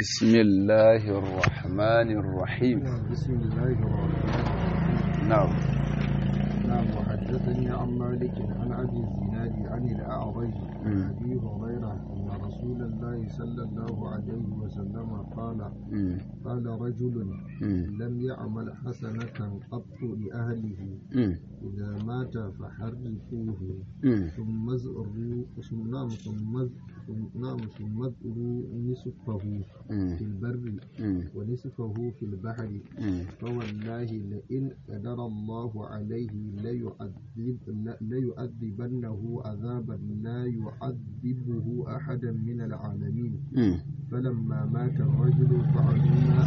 بسم الله الرحمن الرحيم بسم الله الرحمن الرحيم نعم نعم وحدثني عن مالك عن ابي الزناد عن الاعرج عن مم. ابي هريره ان رسول الله صلى الله عليه وسلم قال مم. قال رجل مم. لم يعمل حسنه قط لاهله مم. اذا مات فحرقوه مم. ثم ازروا ثم نعم ثم ثم- نعم ثم ازروا نصفه مم. في البر مم. ونصفه في البحر مم. فوالله لئن قدر الله عليه ليعذب ليعذبنه عذابا لا يعذبه أحدا من العالمين مم. فلما مات الرجل فعلوا ما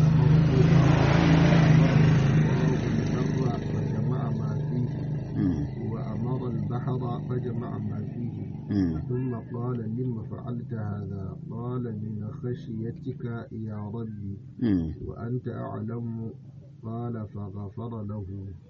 أمره الله فجمع ما فيه مم. وأمر البحر فجمع ما فيه مم. ثم قال لم فعلت هذا قال من خشيتك يا ربي مم. وأنت أعلم قال فغفر له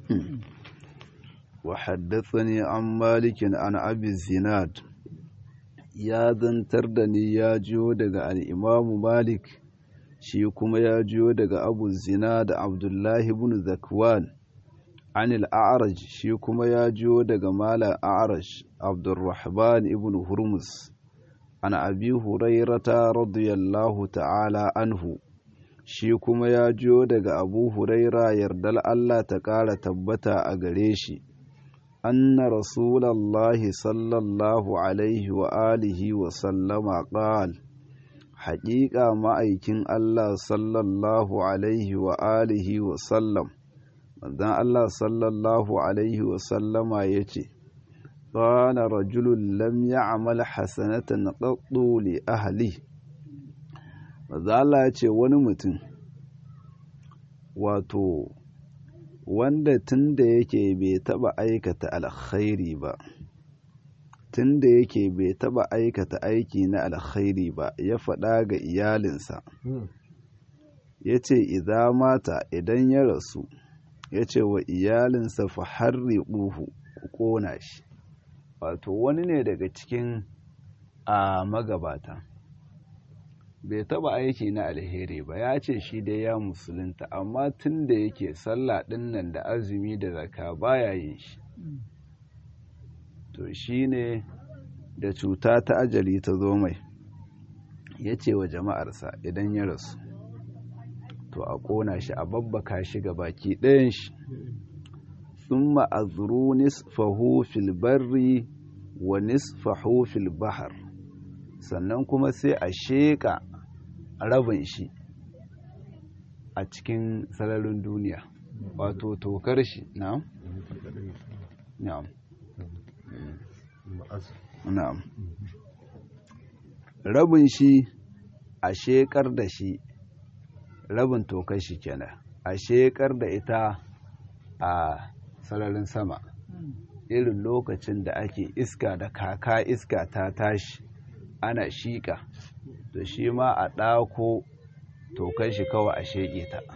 وحدثني عن مالك عن أبي الزناد ya zantar da ni ya jiyo daga al'imamu malik shi kuma ya jiyo daga abu zina da abdullahi ibn zakwan an al'araj shi kuma ya jiyo daga malar a'araj abdurrahman ibn hurmus an abi hurairata radiyallahu ta'ala anhu shi kuma ya jiyo daga abu huraira yardal allah ta ƙara tabbata a gare shi أن رسول الله صلى الله عليه وآله وسلم قال حقيقة ما أيكن الله صلى الله عليه وآله وسلم مدان الله صلى الله عليه وسلم يتي قال رجل لم يعمل حسنة قط لأهله مدان الله يتي ونمتن واتو wanda tun da yake bai taba aikata alkhairi ba tun da yake bai taba aikata aiki na alkhairi ba ya faɗa ga iyalinsa ya ce idan mata idan ya rasu ya ce wa iyalinsa fa harri ɓuhu ku ƙona shi wato wani ne daga cikin a magabata bai taba aiki na alheri ba ya ce shi dai ya musulunta amma tun da yake sallah ɗin nan da azumi da zaka baya yin shi to shi ne da cuta ta ajali ta zo mai ya ce wa jama'arsa idan ya rasu to a ƙona shi a babbaka shi ga baki ɗayan shi sun ma'azuru nisfahu fil barri wa nisfahu fil bahar sannan kuma sai a sheƙa rabin shi a cikin sararin duniya wato tokar shi na'am na'am na'am rabin shi a sheƙar da shi rabin tokar shi kenan a sheƙar da ita a sararin sama irin lokacin da ake iska da kaka iska ta tashi ana shiƙa to shi ma a ɗako tokan shi kawai a sheƙe ta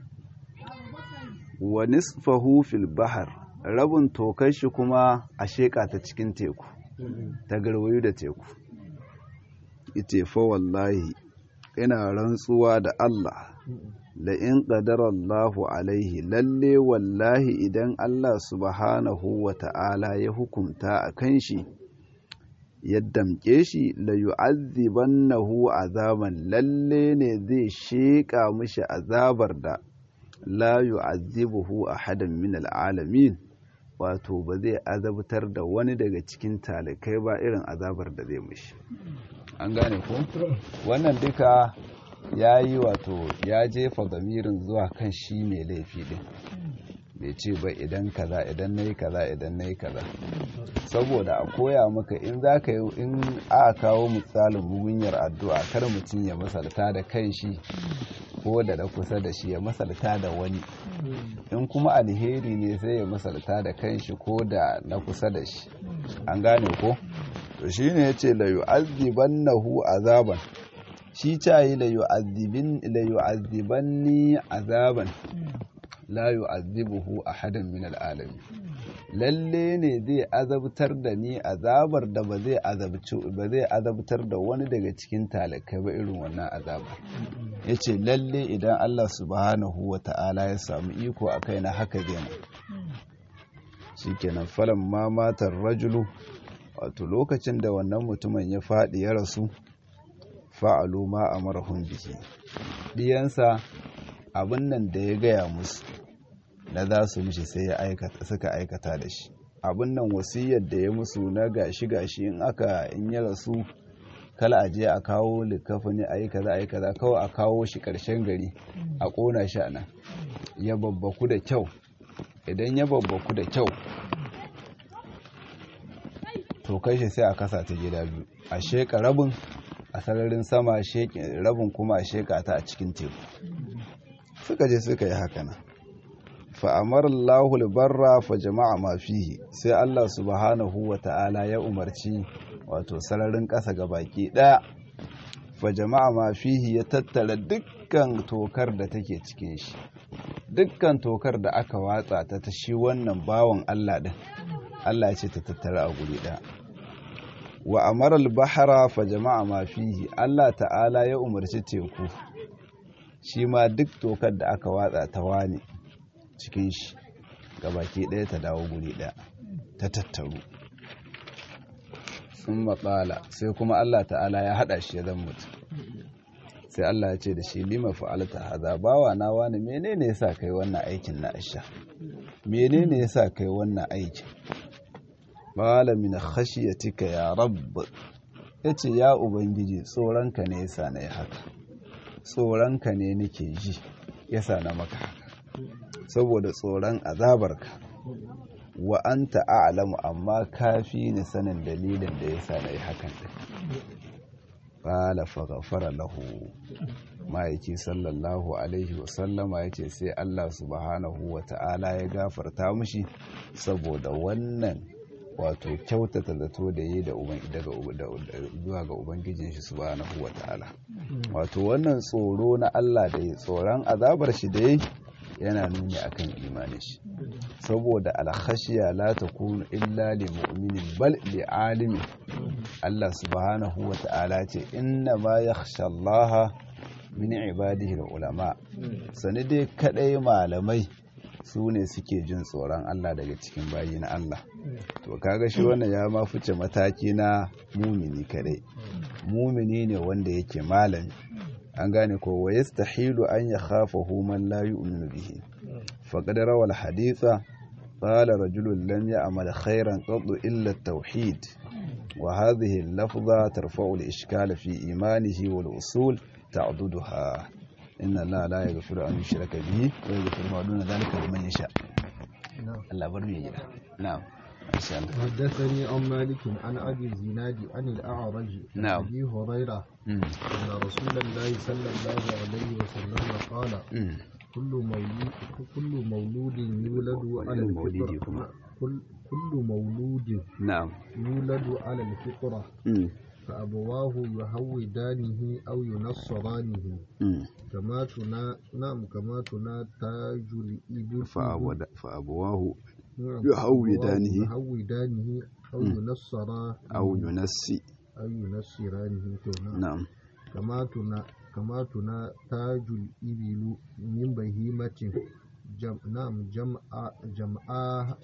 wa nisfahu fil bahar rabin tokan shi kuma a sheƙa ta cikin teku ta garwayo da teku ite fa wallahi ina rantsuwa da Allah la in qadara Allahu alaihi lalle wallahi idan Allah subhanahu wa ta'ala ya hukunta a kan shi ya damƙe shi la yu'azzibannahu azaban lalle ne zai sheƙa mishi azabar da la yu'azzibuhu ahadan min al'alamin wato ba zai azabtar da wani daga cikin talikai ba irin azabar da zai mishi an gane ko wannan duka ya yi wato ya jefa zamirin zuwa kan shi mai laifi din bai ce ba idan kaza idan nayi kaza idan nayi kaza saboda a koya maka in za ka yi in aka kawo misalin mugunyar addu'a kar mutum ya masalta da kan shi ko da na kusa da shi ya masalta da wani in kuma alheri ne sai ya masalta da kan shi ko da na kusa da shi an gane ko to shi ne ya ce la yu'azzibannahu azaban shi cayi la yu'azzibanni azaban la yu'adhibuhu ahadan min al'alamin lalle ne zai azabtar da ni azabar da ba zai azabci ba zai azabtar da wani daga cikin talakai ba irin wannan azaba yace lalle idan Allah subhanahu wata'ala ya samu iko a kaina haka zai mu shikenan falan ma matar rajulu wato lokacin da wannan mutumin ya faɗi ya rasu fa'alu ma amarahum bihi diyansa abin nan da ya gaya musu na za su mishi sai ya aikata suka aikata da shi abin nan wasiyar da ya musu na gashi gashi in aka in ya rasu kala a je a kawo likafani a yi kaza a yi kaza kawai a kawo shi karshen gari a ƙona shi a nan ya babbaku da kyau idan ya babbaku da kyau to kai shi sai a kasa ta gida biyu a sheka rabin a sararin sama rabin kuma a sheka ta a cikin teku suka je suka yi haka nan fa'amar Allahul barra fa jama'a ma fihi sai Allah subhanahu wa ta'ala ya umarci wato sararin ƙasa ga baki ɗaya fa jama'a ma fihi ya tattara dukkan tokar da take cikin shi dukkan tokar da aka watsa ta ta shi wannan bawan Allah ɗin Allah ya ce ta tattara a guri ɗaya wa amaral bahara fa jama'a ma fihi Allah ta'ala ya umarci teku shi ma duk tokar da aka watsa ta wani cikin shi gabaki ɗaya ta dawo guri ɗaya ta tattaru sun matsala sai kuma Allah ta'ala ya haɗa shi ya zan mutu sai Allah ya ce da shi lima fa'alta haza bawa na wani menene yasa kai wannan aikin na asha menene yasa kai wannan aikin qala min khashyatika ya rabb yace ya ubangiji tsoronka ne yasa na yi haka tsoronka ne nake ji yasa na maka haka saboda tsoron azabarka wa anta a'lamu amma kafi ni sanin dalilin da yasa na yi hakan din qala faghfara lahu ma'aiki sallallahu alaihi wasallama ya ce sai Allah subhanahu wa ta'ala ya gafarta mushi saboda wannan wato kyautata zato da yi zuwa ga ubangijin shi subhanahu wa ta'ala wato wannan tsoro na Allah da ya tsoron azabar shi da yi yana nuni akan imanin shi saboda alkhashiya la takunu illa li mu'minin bal li alimi Allah subhanahu wa ta'ala ce inna ma yakhsha Allah min ibadihi ulama sani dai kadai malamai su ne suke jin tsoron Allah daga cikin bayi na Allah to kaga shi wannan ya ma fice mataki na mumini kadai mumini ne wanda yake malami an gane ko wa yastahilu an yakhafahu man la yu'minu bihi faqad rawal haditha qala rajulun lam ya'mal khairan qad illa at-tauhid wa hadhihi al-lafza tarfa'u al-ishkal fi imanihi wal usul ta'duduha inna Allah la yaghfiru an yushraka bihi wa yaghfiru ma duna dhalika liman yasha Allah bar mu gida na'am حدثني عن مالك عن ابي الزناد عن الاعرج نعم. ابي هريره ان رسول الله صلى الله عليه وسلم قال كل مولود كل مولود يولد على كل مولود الفطره كما. كل كل مولود na'am يولد على الفطره mm. فأبواه يهودانه أو ينصرانه mm. كما تنا نعم كما تنا تاج الإبل fa'abada- fa'abawahu نعم، يهودانه. يهودانه أو مم. ينصرا aw yunassi أو ينصرانه تو نعم. na'am كما تنا كما تنا تاج الإبل من بهيمة جم نعم جمع جمعاء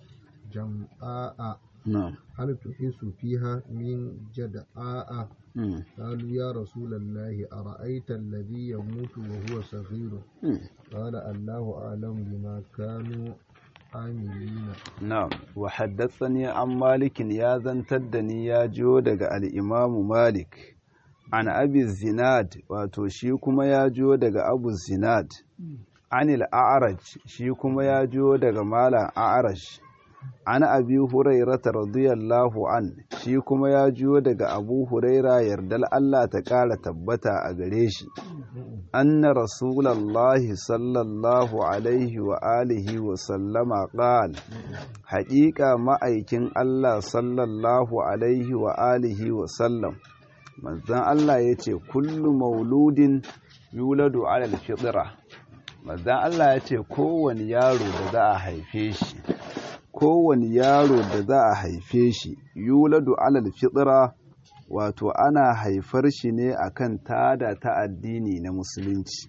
جمعاء na'am هل تحس فيها من جدعاء mm. قالوا يا رسول الله أرأيت الذي يموت وهو صغير mm. قال الله أعلم بما كانوا عاملين na'am wa haddathani an malikin ya zantar da ni ya jiyo daga al-imamu malik an abi zinad wato shi kuma ya jiyo daga abu zinad anil a'raj shi kuma ya jiyo daga malam a'raj an abi hurairata radiyallahu an shi kuma ya jiyo daga abu huraira yardal Allah ta ƙara tabbata a gare shi anna rasulallahi sallallahu alaihi wa alihi wa sallama qal haƙiƙa ma'aikin Allah sallallahu alaihi wa alihi wa sallam manzon Allah ya ce kullu mauludin yuladu alal fitra mazan Allah ya ce kowane yaro da za a haife shi kowane yaro da za a haife shi yuladu alal fitra wato ana haifar shi ne akan tada ta addini na musulunci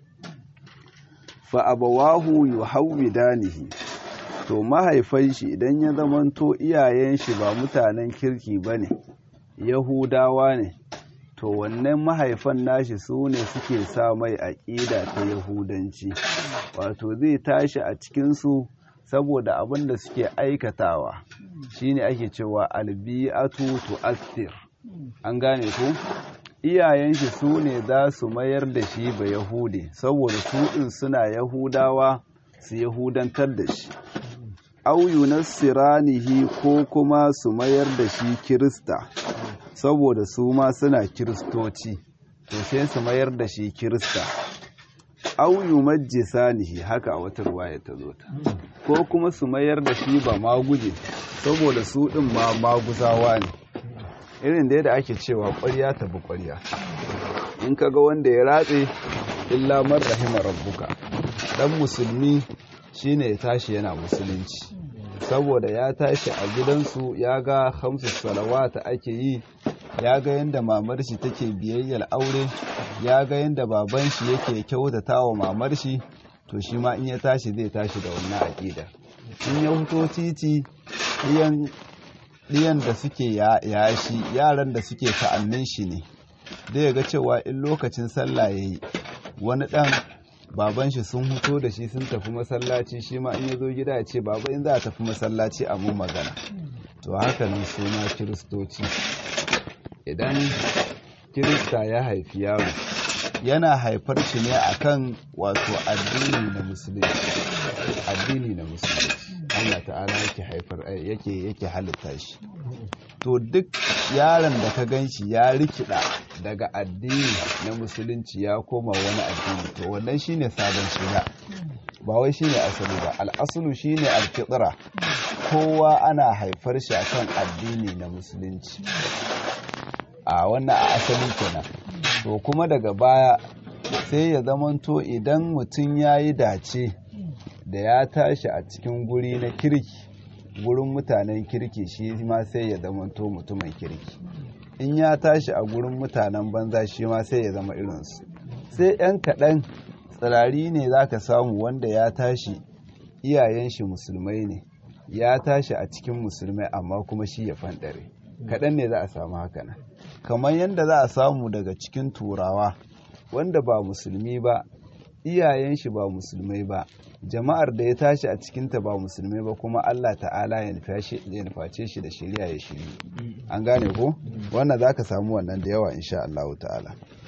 fa abawahu yuhawwidanihi to mahaifan shi idan ya zamanto iyayen shi ba mutanen kirki bane yahudawa ne to wannan mahaifan nashi su ne suke sa mai aƙida ta yahudanci wato zai tashi a cikinsu saboda abin da suke aikatawa shine ake cewa albi'atu tu'athir an gane ku iyayen shi su ne za su mayar da shi ba yahudi saboda su ɗin suna yahudawa su yahudantar da shi auyu nasiranihi ko kuma su mayar da shi kirista saboda su ma suna kiristoci to sai su mayar da shi kirista auyu majisanihi haka a wata ruwaya ta zo ta ko kuma su mayar da shi ba maguje saboda su ɗin ma maguzawa ne irin da yadda ake cewa ƙwarya ta bi ƙwarya in kaga wanda ya ratse illa man rahima rabbuka dan musulmi shine ya tashi yana musulunci saboda ya tashi a gidansu ya ga hamsu salawata ake yi ya ga yadda mamar shi take biyayyar aure ya ga yadda baban shi yake kyautata wa mamar shi to shi ma in ya tashi zai tashi da wannan aƙida in ya fito titi ɗiyan da suke yashi yaran da suke ta'annin shi ne zai ga cewa in lokacin sallah ya yi wani ɗan baban shi sun huto da shi sun tafi masallaci shi ma in ya zo gida ya ce baba in za a tafi masallaci a mu magana to haka nan suna kiristoci idan kirista ya haifi yaro yana haifar shi ne akan wato addini na musulunci addini na musulunci Allah ta'ala yake haifar yake yake halitta shi to duk yaron da ka gan shi ya rikida daga addini na musulunci ya koma wani addini to wannan shine sabon shiga ba wai shine asali ba al'asulu shine alfitra kowa ana haifar shi akan addini na musulunci a wannan a asali kenan to kuma daga baya sai ya zamanto idan mutum ya yi dace da ya tashi a cikin guri na kirki gurin mutanen kirki shi ma sai ya zamanto mutumin kirki in ya tashi a gurin mutanen banza shi ma sai ya zama irinsu sai 'yan kaɗan tsirari ne za ka samu wanda ya tashi iyayen shi musulmai ne ya tashi a cikin musulmai amma kuma shi ya fanɗare kaɗan ne za a samu haka nan kamar yadda za a samu daga cikin turawa wanda ba musulmi ba iyayen shi ba musulmai ba jama'ar da ya tashi a cikinta ba musulmai ba kuma Allah ta'ala ya nuface shi da shirya ya shiri an gane ko wannan za ka samu wannan da yawa insha Allah ta'ala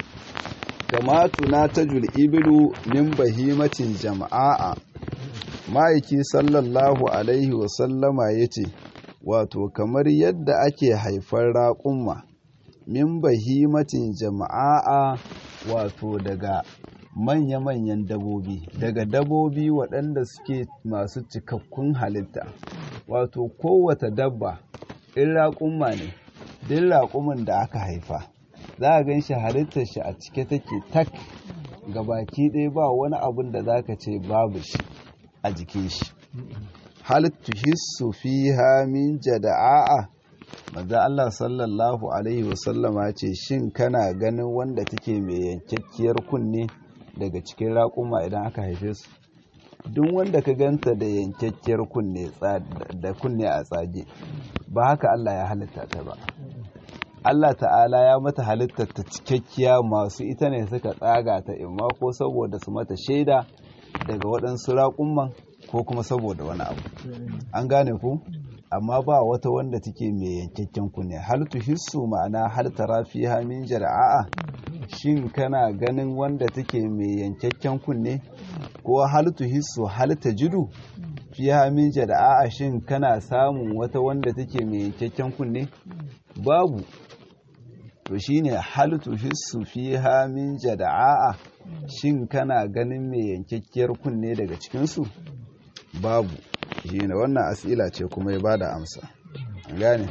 kama tuna ta ibilu min bahimatin jama'a ma'aiki sallallahu alaihi wasallama ya ce wato kamar yadda ake haifar raƙumma min bahimatin jama'a wato daga manya-manyan dabobi daga dabobi waɗanda suke masu cikakkun halitta wato kowata dabba in raƙumma ne duk raƙumin da aka haifa za a gan shi halittar shi a cike take tak ga baki ɗaya ba wani abun da za ka ce babu shi a jikin shi halittu hissu fiha min jada'a maza Allah sallallahu alaihi wasallama ce shin kana ganin wanda take mai yankakkiyar kunne daga cikin raƙuma idan aka haife su duk wanda ka ganta da yankakkiyar kunne da kunne a tsage ba haka Allah ya halitta ta ba Allah ta'ala ya mata halittar ta cikakkiya masu ita ne suka tsaga ta imma ko saboda su mata shaida daga waɗansu raƙumman ko kuma saboda wani abu an gane ku amma ba wata wanda take mai yankakken kunne hal hissu ma'ana hal tara fiha min jar'a shin kana ganin wanda take mai yankakken kunne ko hal hissu hal tajidu fiha min jar'a shin kana samun wata wanda take mai yankakken kunne babu to shine hal hissu fiha min jar'a shin kana ganin mai yankakkiyar kunne daga cikin su babu shine wannan as'ila ce kuma ya bada amsa gane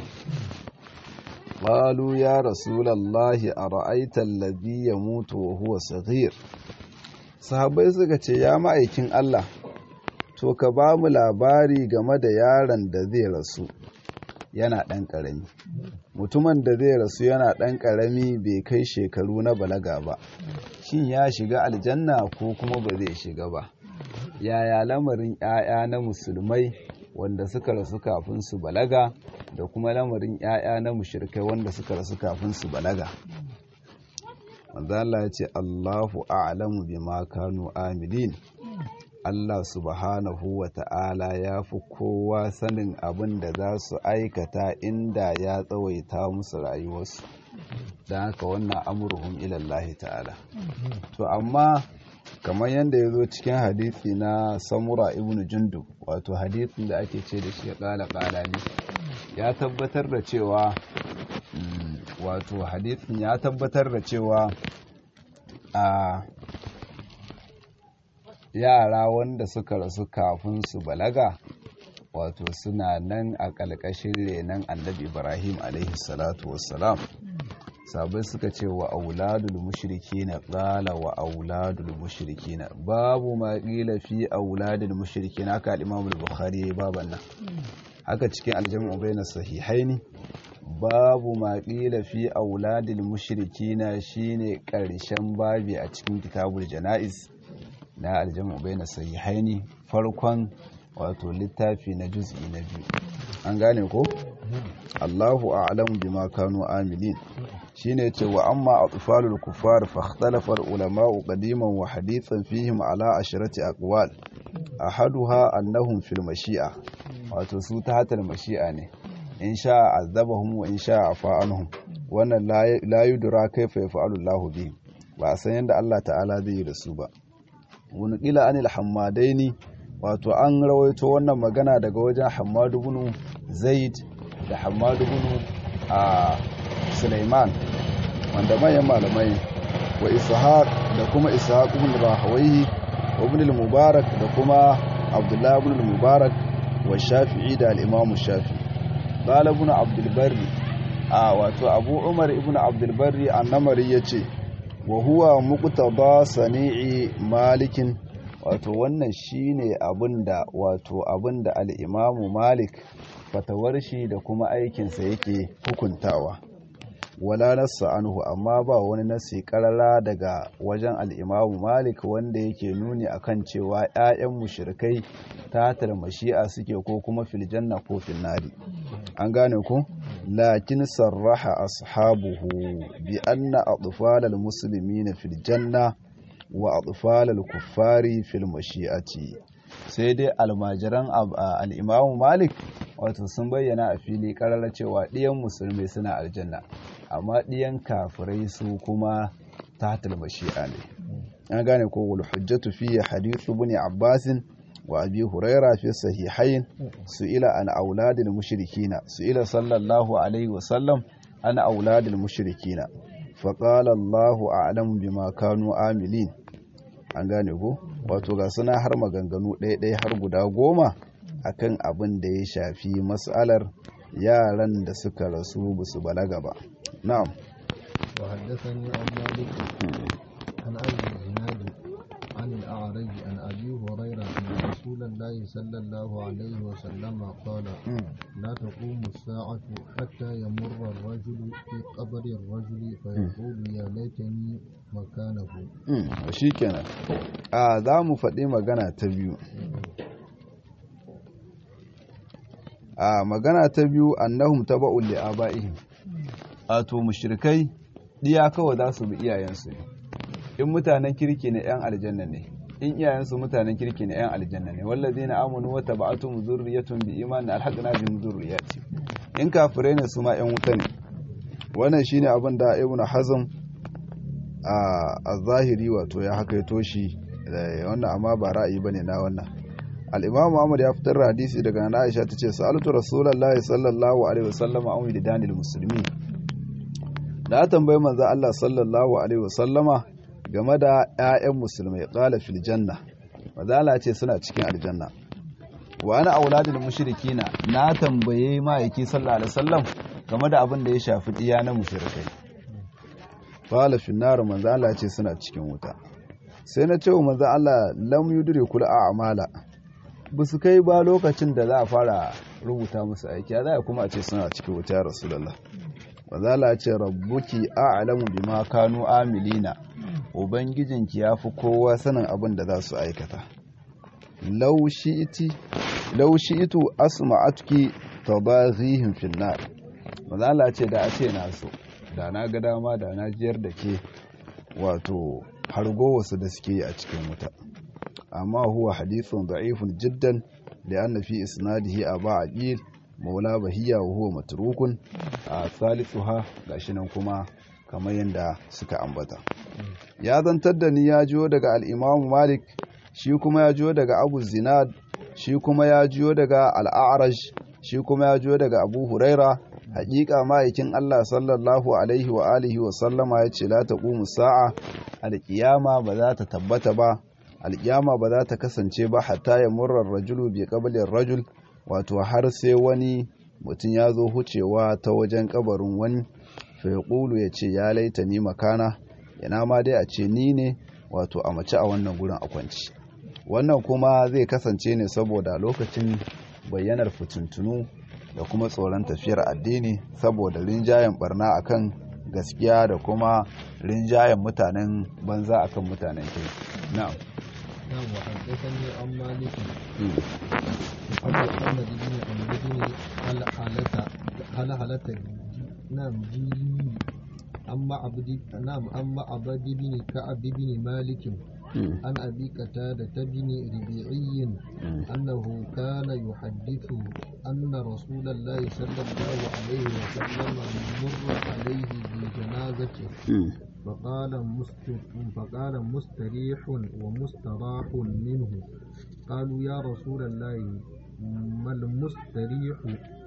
qalu ya rasulallahi ara'aita alladhi yamutu wa huwa saghir sahabbai suka ce ya ma'aikin Allah to ka ba mu labari game da yaron da zai rasu yana ɗan ƙarami mutumin da zai rasu yana ɗan ƙarami bai kai shekaru na balaga ba shin ya shiga aljanna ko kuma ba zai shiga ba yaya lamarin 'ya'ya na musulmai wanda suka rasu kafin su balaga da kuma lamarin 'ya'ya na mushrikai wanda suka rasu kafin su balaga manzo Allah ya ce Allahu a'lamu bima kanu amilin Allah subhanahu wa ta'ala ya fi kowa sanin abin da za su aikata inda ya tsawaita musu rayuwarsu don haka wannan amurhum ilallahi ta'ala to amma kamar yadda ya zo cikin hadithi na samura ibn jundu wato hadithin da ake ce da shi ya kala kala ne ya tabbatar da cewa wato hadithin ya tabbatar da cewa a yara wanda suka rasu kafin su balaga wato suna nan a ƙalƙashin renon annabi ibrahim alaihi salatu wassalam sabai suka ce wa auladul mushrikina qala wa auladul mushrikina babu ma qila fi auladul mushrikina haka al-imam al-bukhari yayi baban nan haka cikin al-jam'u bayna sahihaini babu ma qila fi auladul mushrikina shine karshen babi a cikin kitabul janaiz na al-jam'u bayna sahihaini farkon wato littafi na juz'i na biyu an gane ko Allahu a'lamu bima kanu amilin shine ce wa amma atfalul kuffar fa ikhtalafa ulama'u qadiman wa hadithan fihim ala asharati aqwal ahaduha annahum fil mashi'a wato su ta hatal mashi'a ne in sha azabahum wa in sha afa anhum wannan la yudra kayfa yaf'alu Allahu bi ba san yanda Allah ta'ala zai yi da su ba wani kila anil hammadaini wato an rawaito wannan magana daga wajen Hammadu ibn Zaid da Hammadu ibn a Sulaiman wanda manyan malamai wa Ishaq da kuma Ishaq ibn Rahawayhi wa ibn al-Mubarak da kuma Abdullah ibn al-Mubarak wa Shafi'i da al-Imam Shafi'i qala ibn Abdul Barri a wato Abu Umar ibn Abdul Barri annamari yace wa huwa muqtada sani'i malikin wato wannan shine abinda wato abinda al-Imam Malik fatawar shi da kuma aikinsa yake hukuntawa wala nassa anhu amma ba wani nasi karara daga wajen al-Imam Malik wanda yake nuni akan cewa ƴaƴan mushrikai ta mashi'a suke ko kuma fil janna ko fil nari an gane ku lakin sarraha ashabuhu bi anna atfalal muslimina fil janna wa atfalal kuffari fil mashi'ati sai dai almajiran al'imamu malik wato sun bayyana a fili karara cewa ɗiyan musulmi suna aljanna amma ɗiyan kafirai su kuma ta mashi'a ne an gane ko wal hujjatu fi hadithu ibn abbasin wa abi huraira fi sahihain su'ila an auladil mushrikina su'ila sallallahu alaihi wa sallam an auladil mushrikina faqala Allahu a'lamu bima kanu amilin an gane ko wato ga suna har maganganu ɗaya-ɗaya har guda goma akan abin da ya shafi matsalar yaran da suka rasu ba su balaga ba na'am wa haddathani an malik an abi zinad an al-a'raj an abi hurayra an rasulullahi sallallahu alaihi wa sallam qala la taqumu as-sa'atu hatta yamurra ar-rajulu fi qabri ar-rajuli fa yaqulu ya laitani makanahu shi kenan a za mu faɗi magana ta biyu a magana ta biyu annahum taba'ul li aba'ihim ato mushrikai diya kawai za su bi iyayensu ne in mutanen kirki ne yan aljanna ne in iyayensu mutanen kirki ne yan aljanna ne wallazina amanu wa taba'atuhum zurriyatun bi imanin alhaqna bihim zurriyati in kafirai ne su ma yan wuta ne wannan shine abin da ibnu hazm a zahiri wato ya haka toshi wannan amma ba ra'ayi bane na wannan al-imam Muhammad ya fitar da hadisi daga Nana Aisha tace sa'altu rasulullahi sallallahu alaihi wasallam an widanil muslimin da tambayi manzo Allah sallallahu alaihi wasallama game da ƴaƴan musulmai qala fil janna manzo Allah ce suna cikin aljanna wa ana auladul mushrikina na tambaye ma'aiki sallallahu alaihi wasallam game da abin da ya shafi diya na mushrikai qala fi nar manzo Allah ce suna cikin wuta sai na ce wa manzo Allah lam yudrikul a'mala ba su kai ba lokacin da za a fara rubuta musu aiki ya za kuma a ce suna cikin wuta rasulullah manzo Allah ya ce rabbuki a'lamu bima kanu amilina ubangijinki yafi kowa sanin abin da za su aikata law shi'ti law shi'tu asma'atuki tabaghihim fin nar manzo Allah ya ce da a ce na so da na ga dama da na jiyar da ke wato hargo wasu da suke a cikin wuta amma huwa hadithun da'ifun jiddan da anna fi isnadihi aba aqil maula bahiya wa huwa matrukun a salisuha gashi nan kuma kamar yadda suka ambata ya zantar da ni ya jiyo daga al-imam malik shi kuma ya jiyo daga abu zinad shi kuma ya jiyo daga al-a'raj shi kuma ya jiyo daga abu huraira hakika ma'aikin Allah sallallahu alaihi wa alihi wa sallama ya ce la taqumu sa'a alƙiyama ba za ta tabbata ba alƙiyama ba za ta kasance ba hatta ya murrar rajulu bi qablin rajul wato har sai wani mutum ya zo hucewa ta wajen kabarin wani fa yaqulu ya ce ya laita ni makana yana ma dai a ce ni ne wato a mace a wannan gurin a kwanci wannan kuma zai kasance ne saboda lokacin bayyanar fitintunu da kuma tsoron tafiyar addini saboda rinjayen barna akan gaskiya da kuma rinjayen mutanen banza akan mutanen ke na'am نعم وحدثني عن مالك محمد محمد بن عمرو بن هل حالة هل حالة نعم جيلي أما عبد نعم أما عبد بن كعب بن مالك عن أبي قتادة بن ربيعي أنه كان يحدث أن رسول الله صلى الله عليه وسلم مر عليه بجنازته فقال فقال مستريح ومستراح منه قالوا يا رسول الله ما المستريح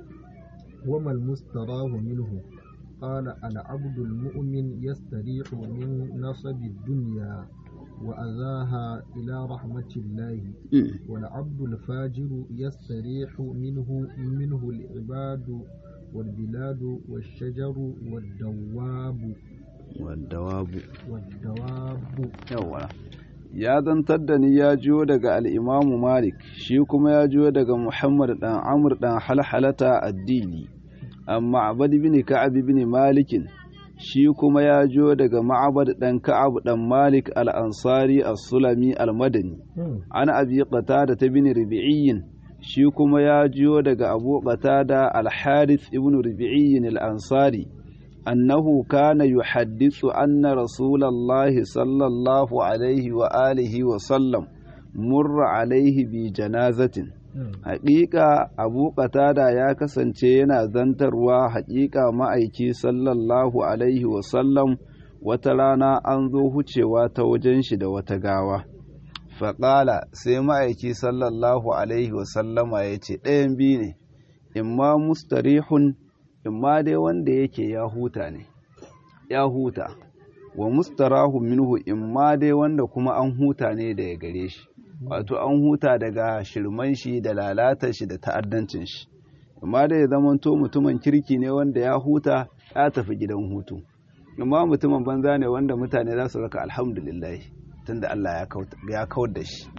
وما المستراح منه قال العبد المؤمن يستريح من نصب الدنيا وأذاها إلى رحمة الله والعبد الفاجر يستريح منه منه العباد والبلاد والشجر والدواب والدواب والدواب yawwa ya zantar da ni ya jiyo daga al'imamu malik shi kuma ya jiyo daga muhammad ɗan amur ɗan halhalata addini amma abad bin ka'ab bin malikin shi kuma ya jiyo daga ma'abad ɗan ka'ab ɗan malik al'ansari as-sulami al-madani an abi qatada ta bin ribi'iyyin shi kuma ya jiyo daga abu qatada al-harith ibn ribi'iyyin al-ansari أنه كان يحدث أن رسول الله صلى الله عليه وآله وسلم مر عليه بجنازة حقيقة أبو قتادة يا كسنتين ذنتروا حقيقة ما أيكي صلى الله عليه وسلم وترانا أنظوه cewa وجنشد وتقاوى faƙala sai ma'aiki sallallahu alaihi wasallama ya ce ɗayan biyu ne imma mustarihun imma dai wanda yake ya huta ne ya huta wa mustarahu minhu imma dai wanda kuma an huta ne daga gare shi wato an huta daga shirman shi da lalatar shi da ta'addancin shi imma dai ya zamanto mutumin kirki ne wanda ya huta ya tafi gidan hutu imma mutumin banza ne wanda mutane za su raka alhamdulillah tunda Allah ya kawar da shi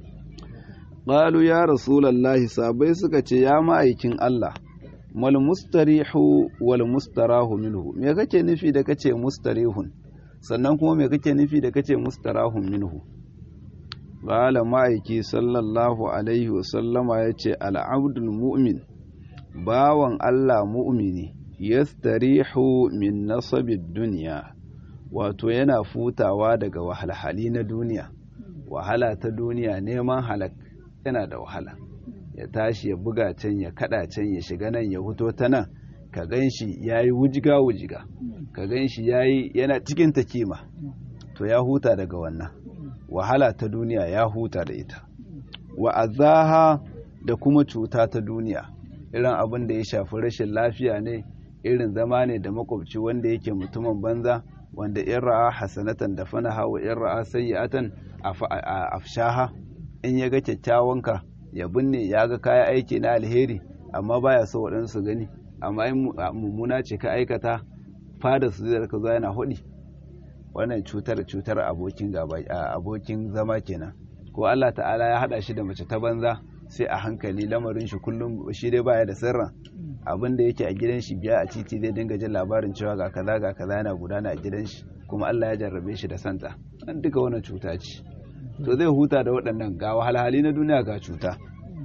qalu ya rasulullahi sabai suka ce ya ma'aikin Allah mal mustarihu wal mustarahu minhu me kake nufi da kace mustarihun sannan kuma me kake nufi da kace mustarahun minhu qala ma'aiki sallallahu alaihi wa sallama yace al abdul mu'min bawan Allah mu'mini yastarihu min nasabid dunya wato yana futawa daga wahalhali na duniya wahala ta duniya neman halak yana da wahala ya tashi ya buga can ya kada can ya shiga nan ya huto ta nan ka gan shi ya yi wujiga wujiga ka gan shi ya yi yana cikin takima to ya huta daga wannan wahala ta duniya ya huta da ita wa azaha da kuma cuta ta duniya irin abin da ya shafi rashin lafiya ne irin zama ne da makwabci wanda yake mutumin banza wanda in ra'a hasanatan da fanaha wa in ra'a sayyi'atan afshaha in ya ga kyakkyawanka ya binne ya ga kaya aiki na alheri amma baya so waɗansu gani amma in mummuna ce ka aikata fada su zai ka zo yana hudi wannan cutar cutar abokin gaba abokin zama kenan ko Allah ta'ala ya hada shi da mace ta banza sai a hankali lamarin shi kullum shi dai baya da sirran abin da yake a gidan shi biya a titi zai dinga jin labarin cewa ga kaza ga kaza yana gudana a gidan shi kuma Allah ya jarrabe shi da santa an duka wannan cuta ce to zai huta da waɗannan ga wahalhali na duniya ga cuta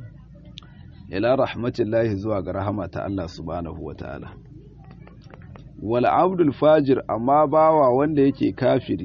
ila rahmatillahi zuwa ga rahama ta Allah subhanahu wataala wal abdul fajir amma bawa wanda yake kafiri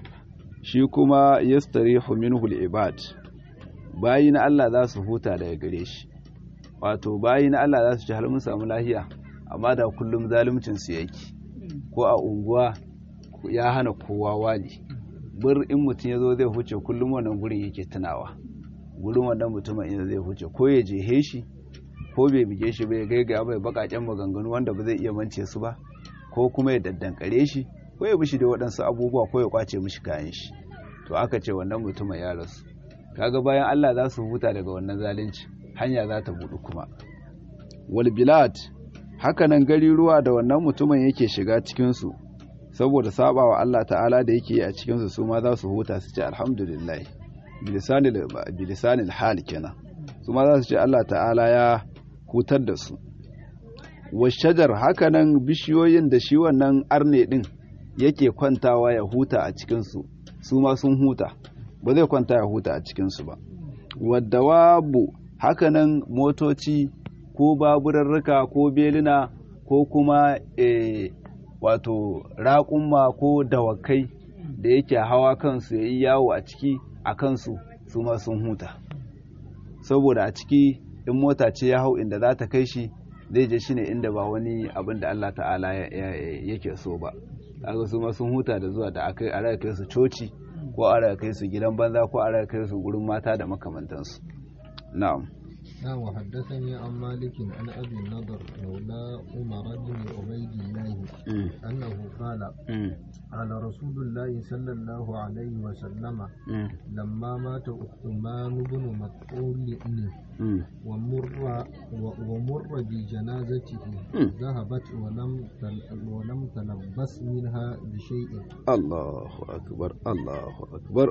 shi kuma yastarihu minhu al-ibad bayi na Allah za su huta daga gare shi wato bayi na Allah za su ci har mun samu lahiya amma da kullum zaluncin su yake ko a unguwa ya hana kowa wali bir in mutum ya zo zai huce kullum wannan gurin yake tunawa gurin wannan mutumin in zai huce ko ya je shi ko bai bige shi bai gaiga bai bakaken maganganu wanda ba zai iya mance su ba ko kuma ya daddankare shi ko ya bishi da waɗansu abubuwa ko ya kwace mishi kayan shi to aka ce wannan mutumin ya rasu kaga bayan Allah za su huta daga wannan zalunci hanya za ta budu kuma wal bilad hakanan gari ruwa da wannan mutumin yake shiga cikin su saboda sabawa Allah ta'ala da yake a cikin su su ma za su huta su ce alhamdulillah bilisanil bilisanil hal kenan su ma za su ce Allah ta'ala ya hutar da su washajar hakanan bishiyoyin da shi wannan arne din yake kwantawa ya huta a cikinsu su ma sun huta ba zai kwanta ya huta a cikinsu ba wadda wabu hakanan motoci ko baburarruka ko belina ko kuma e, wato raƙumma ko dawakai da yake hawa kansu ya yi yawo a ciki a kansu su ma sun huta saboda a ciki in mota ce ya hau inda za ta kai shi zai je shine inda ba wani abin da Allah ta'ala yake so ba kaga su ma sun huta da zuwa da akai a kai su coci ko a kai su gidan banza ko a kai su gurin mata da makamantansu na'am نعم وحدثني عن مالك عن ابي النضر مولى عمر بن عبيد الله انه قال قال رسول الله صلى الله عليه وسلم لما مات عثمان بن مطعون ومر ومر بجنازته ذهبت ولم ولم تلبس منها بشيء الله اكبر الله اكبر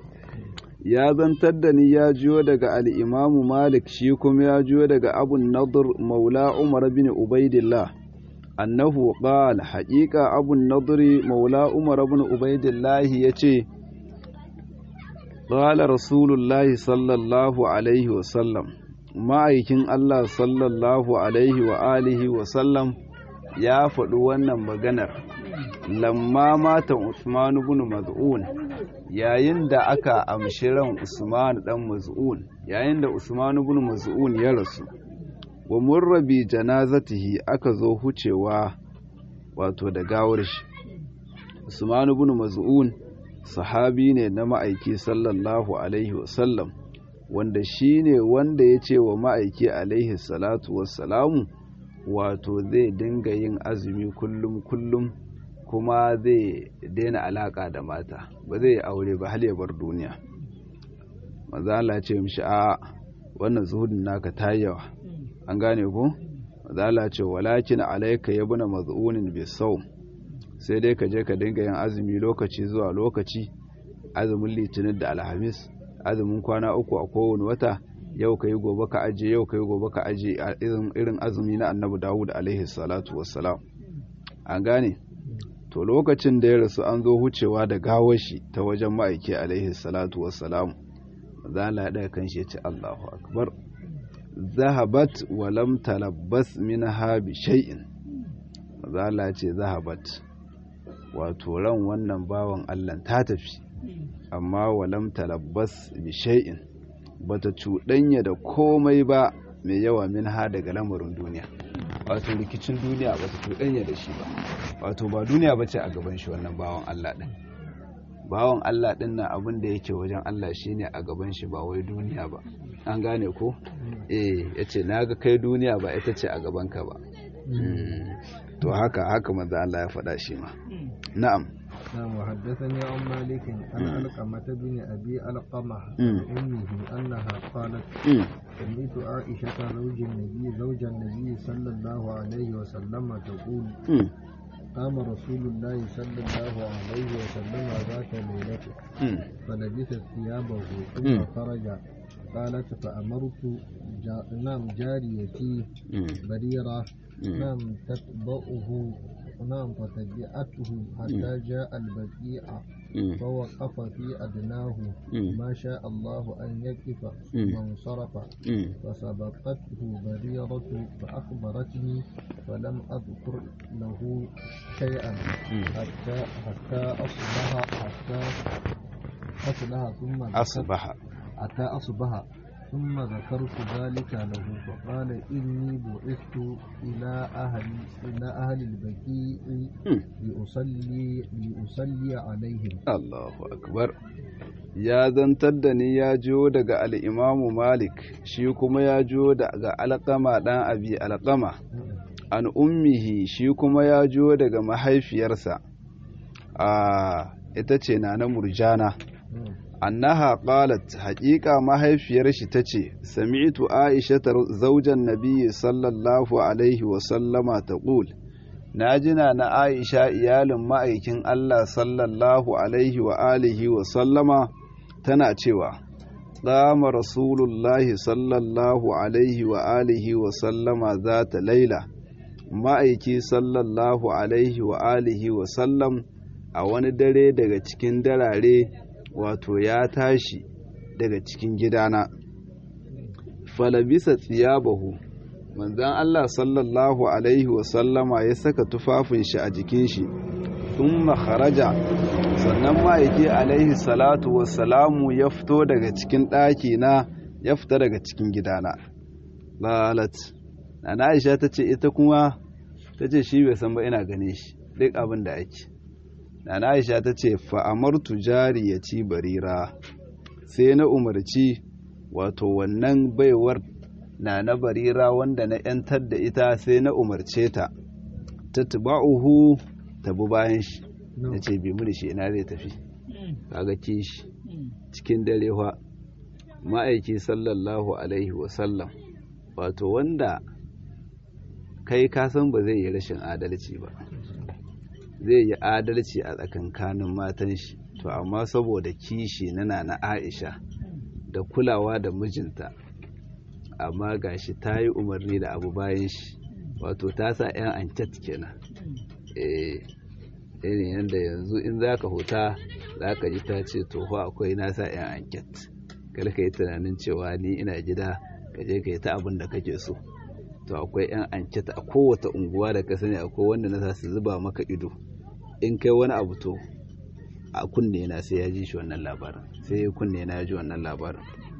ya zantar da ni ya jiyo daga al'imamu malik shi kuma ya jiyo daga abun nadir maula umar bin ubaidillah annahu qal haƙiƙa abun nadiri maula umar bin ubaidillah ya ce qala rasulullahi sallallahu alaihi wasallam ma'aikin allah sallallahu alaihi wa alihi wasallam ya faɗi wannan maganar lamma matan usman bin maz'un yayin da aka amshi ran Usman dan Maz'un yayin da Usman ibn Maz'un ya rasu wa murrabi janazatihi aka zo hucewa wato da gawar shi Usman ibn Maz'un sahabi ne na ma'aiki sallallahu alaihi wasallam wanda shine wanda ya ce wa ma'aiki alaihi salatu wassalamu wato zai dinga yin azumi kullum kullum kuma zai daina alaka da mata ba zai aure ba hal ya bar duniya maza Allah ce mishi a wannan zuhudin naka ta yawa an gane ko maza Allah ce walakin alayka yabna maz'unin bisawm sai dai ka je ka dinga yin azumi lokaci zuwa lokaci azumin litinin da alhamis azumin kwana uku a kowane wata yau ka yi gobe ka aje yau ka yi gobe ka aje irin azumi na annabi dawud alaihi salatu wassalam an gane to lokacin da ya rasu an zo hucewa da gawar shi ta wajen ma'aiki alaihi salatu wassalam za la daga kan shi ce Allahu akbar zahabat wa lam talabbas minha bi shay'in za la ce zahabat wato ran wannan bawan Allah ta tafi amma wa lam talabbas bi shay'in bata cuɗanya da komai ba mai yawa minha daga lamarin duniya wato rikicin duniya ba ta cuɗanya da shi ba wato ba duniya ba ce a gaban shi wannan bawan Allah ɗin bawan Allah ɗin na abin da yake wajen Allah shi ne a gaban shi ba wai duniya ba an gane ko eh ya ce na ga kai duniya ba ita ce a gabanka ba to haka haka manzo Allah ya faɗa shi ma na'am نعم وحدثني عن مالك عن علقمة بن أبي علقمة أمه أنها قالت سمعت عائشة زوج النبي زوج النبي صلى الله عليه وسلم تقول قام رسول الله صلى الله عليه وسلم ذات ليلة فلبس ثيابه ثم خرج قالت فأمرت جا... نعم جاريتي بريرة نعم تتبعه نعم فتبعته حتى جاء البقيع فوقف في أدناه ما شاء الله أن يقف ثم انصرف فسبقته بريرة فأخبرتني فلم أذكر له شيئا حتى حتى أصبح حتى أصبح ثم أصبح حتى أصبح ثم ذكرت ذلك له فقال إني بعثت إلى أهل إلى أهل البكيء لأصلي لأصلي عليهم الله أكبر ya zantar da ni ya jiyo daga al'imamu malik shi kuma ya jiyo daga alƙama ɗan abi alƙama an ummihi shi kuma ya jiyo daga mahaifiyarsa a ita ce na na murjana annaha qalat haƙiƙa mahaifiyar shi tace sami'tu aisha zaujan nabiyyi sallallahu alaihi wa sallama taqul najina na aisha iyalin ma'aikin Allah sallallahu alaihi wa alihi wa sallama tana cewa qama rasulullahi sallallahu alaihi wa alihi wa sallama zata laila ma'aiki sallallahu alaihi wa alihi wa sallam a wani dare daga cikin darare wato ya tashi daga cikin gidana falabisa tsiyabahu manzan Allah sallallahu alaihi wasallama ya saka tufafin shi a jikin shi thumma kharaja sannan ma'aiki alaihi salatu wassalamu ya fito daga cikin ɗaki na ya fita daga cikin gidana lalat na Aisha ta ce ita kuma ta ce shi bai san ba ina gane shi duk abin da ake Nana Aisha ta ce fa'amartu jariyati barira sai na umarci wato wannan baiwar na na barira wanda na ‘yantar da ita sai na umarce ta ta tuba'uhu ta bi bayan shi na ce bi mu da shi ina zai tafi kaga kishi cikin dare fa ma'aiki sallallahu alaihi wasallam wato wanda kai kasan ba zai yi rashin adalci ba zai yi adalci a tsakankanin matan shi to amma saboda kishi na na Aisha da kulawa da mijinta amma gashi ta yi umarni da abu bayan shi wato ta sa 'yan anket kenan eh irin yadda yanzu in za ka huta za ka ji ta ce to fa akwai nasa 'yan anket kada ka yi tunanin cewa ni ina gida ka je ka yi ta abin da kake so to akwai 'yan anket a kowace unguwa da ka sani akwai wanda na su zuba maka ido in kai wani abu to a kunne na sai ya ji shi wannan labarin sai kunne na ya ji wannan labarin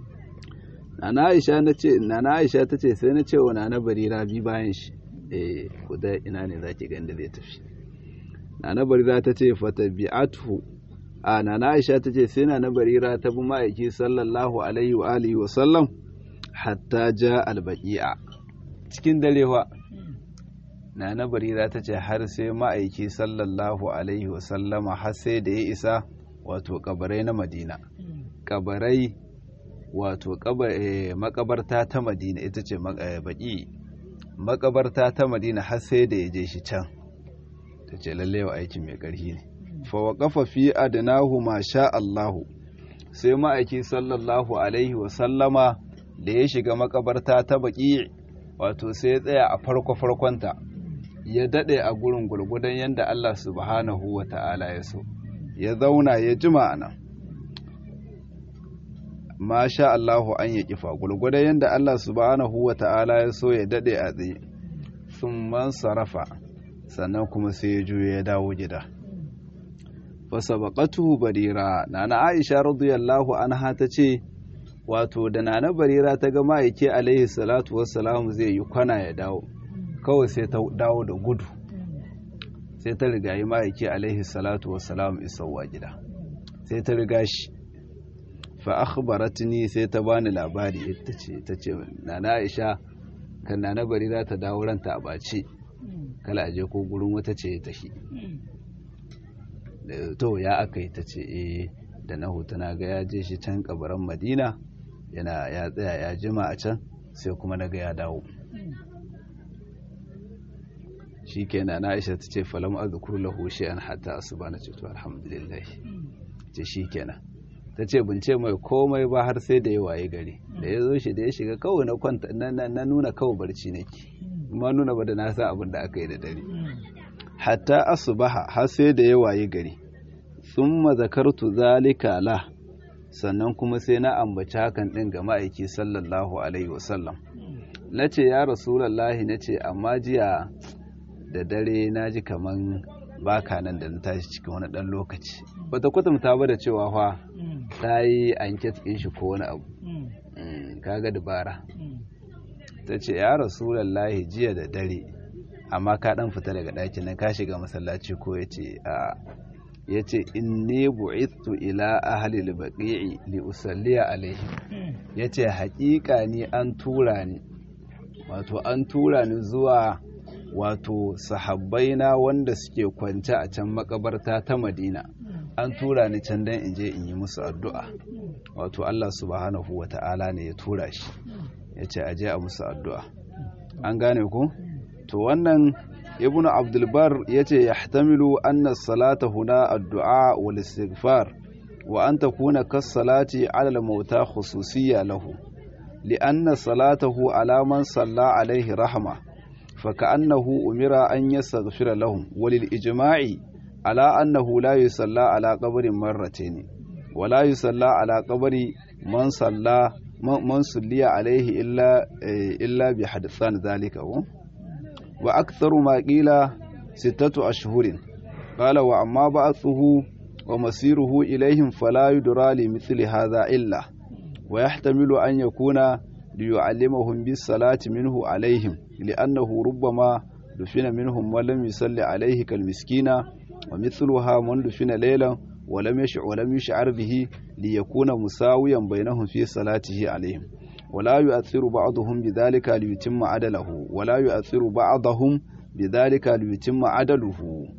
nana aisha na ce nana aisha ta ce sai na ce wa nana barira bi bayan shi eh ku da ina ne zaki ga inda zai tafi nana barira ta ce fata bi'atuhu a nana aisha ta ce sai nana barira ta bi ma'aiki sallallahu alaihi wa alihi wa sallam hatta ja albaqi'a cikin darewa nana barira ta ce har sai ma'aiki sallallahu alaihi wa sallama har sai da ya isa wato kabarai na madina kabarai wato makabarta ta madina ita ce baki makabarta ta madina har sai da ya je shi can ta ce lallewa aiki mai ƙarfi ne fawaƙafa fi adnahu ma sha Allahu sai ma'aiki sallallahu alaihi wasallama da ya shiga makabarta ta baki wato sai ya tsaya a farko farkonta ya daɗe a gurin gurgudan yadda Allah subhanahu wa ta'ala ya so ya zauna ya jima a nan ma sha Allahu an ya kifa gulguda yadda Allah subhanahu wa ta'ala ya so ya dade a tsaye sun man sarrafa sannan kuma sai ya juya ya dawo gida fasabaqatuhu barira nana Aisha radiyallahu anha ta ce wato da nana barira ta ga ma'aike alaihi salatu wassalamu zai yi kwana ya dawo kawai sai ta dawo da gudu sai ta riga yi ma'aike alaihi salatu wassalamu isowa gida sai ta riga shi fa akhbaratni sai ta bani labari ita ce ta ce nana Aisha kan nana Barira ta dawo ranta a bace kala aje ko gurin wata ce ta shi to ya aka yi ta ce eh da na na ga ya je shi can kabaran Madina yana ya tsaya ya jima a can sai kuma na ga ya dawo shikenan na Aisha tace falam azkur lahu shay'an hatta asbana ce to alhamdulillah ce shikenan ta ce bin ce mai komai ba har sai da ya waye gari da ya zo shi da ya shiga kawai na kwanta na nuna kawai barci nake ma nuna ba da na san abin da aka yi da dare hatta asubaha har sai da ya waye gari thumma zakartu zalika la sannan kuma sai na ambaci hakan din ga ma'aiki sallallahu alaihi wasallam nace ya rasulullahi nace amma jiya da dare naji kaman baka nan da na tashi cikin wani dan lokaci bata kwatanta ba da cewa fa ta yi anket ɗin shi ko wani abu kaga dabara ta ce ya rasulallahi jiya da dare amma ka ɗan fita daga ɗakin nan ka shiga masallaci ko ya ce a ya ce in ne bu'ittu ila ahli al-baqi'i li usalliya alaihi ya ce haƙiƙa ni an tura ni wato an tura ni zuwa wato sahabbaina wanda suke kwance a can makabarta ta madina an tura ni can don in je in yi musu addu'a wato Allah subhanahu wa ta'ala ne ya tura shi ya ce aje a musu addu'a an gane ku? to wannan ibn abdulbar ya ce ya hatamilu anna salata huna addu'a wal istighfar wa an ta kuna kas salati alal mauta khususiyya lahu li'anna salatahu alaman salla alaihi rahama فكأنه أمر أن يستغفر لهم وللإجماع على أنه لا يصلى على قبر مرتين ولا يصلى على قبر من صلى من صلي عليه إلا إلا بحدثان ذلك وأكثر ما قيل ستة أشهر قال وأما بعثه ومسيره إليهم فلا يدرى لمثل هذا إلا ويحتمل أن يكون ليعلمهم بالصلاة منه عليهم لأنه ربما دفن منهم ولم يصلي عليه كالمسكين ومثلها من دفن ليلا ولم يشعر ولم يشعر به ليكون مساويا بينهم في صلاته عليهم ولا يؤثر بعضهم بذلك ليتم عدله ولا يؤثر بعضهم بذلك ليتم عدله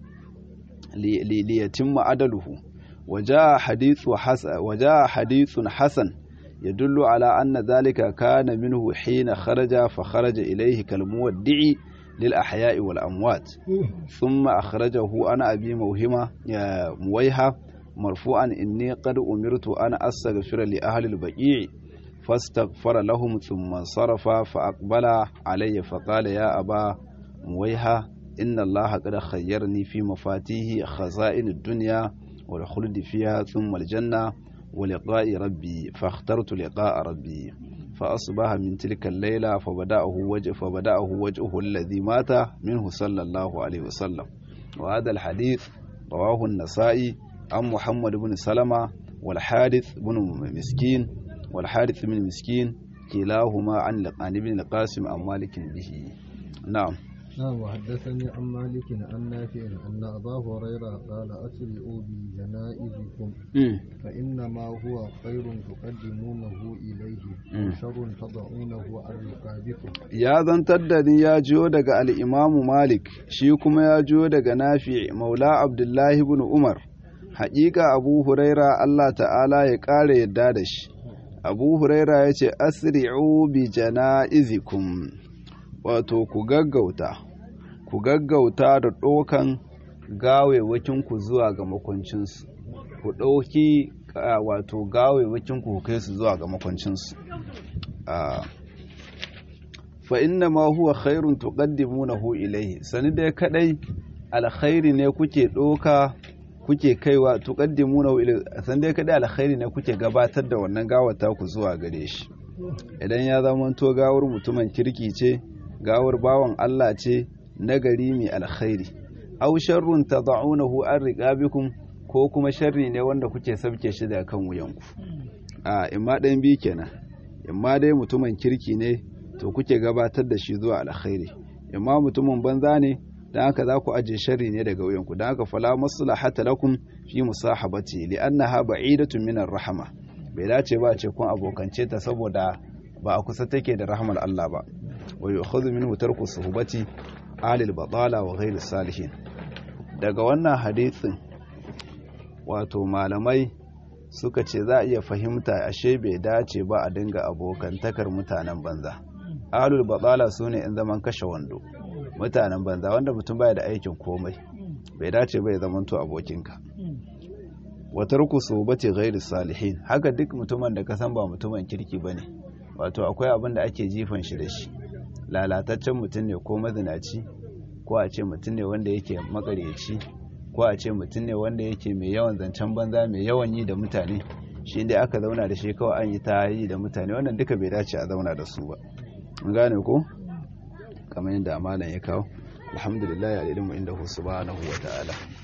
ليتم عدله وجاء حديث حسن وجاء حديث حسن يدل على أن ذلك كان منه حين خرج فخرج إليه كالمودع للأحياء والأموات ثم أخرجه أنا أبي موهمة مويها مرفوعا إني قد أمرت أن أستغفر لأهل البقيع فاستغفر لهم ثم انصرف فأقبل علي فقال يا أبا مويها إن الله قد خيرني في مفاتيه خزائن الدنيا والخلد فيها ثم الجنة ولقاء ربي فاخترت لقاء ربي فأصبح من تلك الليلة فبدأه وجه فبدأه وجهه الذي مات منه صلى الله عليه وسلم وهذا الحديث رواه النسائي عن محمد بن سلمة والحارث بن مسكين والحارث بن مسكين كلاهما عن عن ابن القاسم عن مالك به نعم نعم وحدثني عن مالك عن نافع أن أبا هريرة قال أسرعوا بجنائزكم فإنما هو خير تقدمونه إليه وشر تضعونه عن رقابكم يا zantar da ni ya jiyo daga al'imamu Malik shi kuma ya jiyo daga Nafi Maula Abdullahi ibn Umar haƙiƙa Abu Huraira Allah ta'ala ya ƙara yadda da shi Abu Huraira ya ce asri'u bi jana'izikum wato ku gaggauta ku gaggauta da ɗaukan gawewakinku zuwa ga makwancinsu ku ɗauki wato gawewakinku ku kai su zuwa ga makwancinsu fa inna ma huwa khairun tuqaddimunahu ilayhi sani dai kadai alkhairi ne kuke ɗauka kuke kaiwa tuqaddimunahu ilayhi sani dai kadai alkhairi ne kuke gabatar da wannan gawata ku zuwa gare shi idan ya zama to gawar mutumin kirki ce gawar bawan Allah ce nagari mai alkhairi aw sharrun tad'unahu an riqabikum ko kuma sharri ne wanda kuke sabke shi da kan wuyanku a imma ɗayan bi kenan imma dai mutumin kirki ne to kuke gabatar da shi zuwa alkhairi imma mutumin banza ne dan haka za ku aje sharri ne daga wuyanku dan haka fala maslahata lakum fi musahabati li'annaha ba'idatun min rahama bai dace ba ce kun abokance ta saboda ba a kusa take da rahmar Allah ba wa yu'khadhu minhu tarku suhbati alil batala wa ghayr salihin daga wannan hadisin wato malamai suka ce za a iya fahimta ashe bai dace ba a dinga abokantakar mutanen banza alul batala sune in zaman kashe wando mutanen banza wanda mutum baya da aikin komai bai dace bai zamanto abokinka wata ruku sobati ghairi salihin haka duk mutumin da ka san ba mutumin kirki bane wato akwai abin da ake jifan shi da shi lalataccen mutum ne ko mazinaci ko a ce mutum ne wanda yake makareci ko a ce mutum ne wanda yake mai yawan zancen banza mai yawan yi da mutane shi dai aka zauna da shi kawai an yi ta yi da mutane wannan duka bai dace a zauna da su ba mun gane ko kamar yadda malam ya kawo alhamdulillah ya ilmu inda hu subhanahu wa ta'ala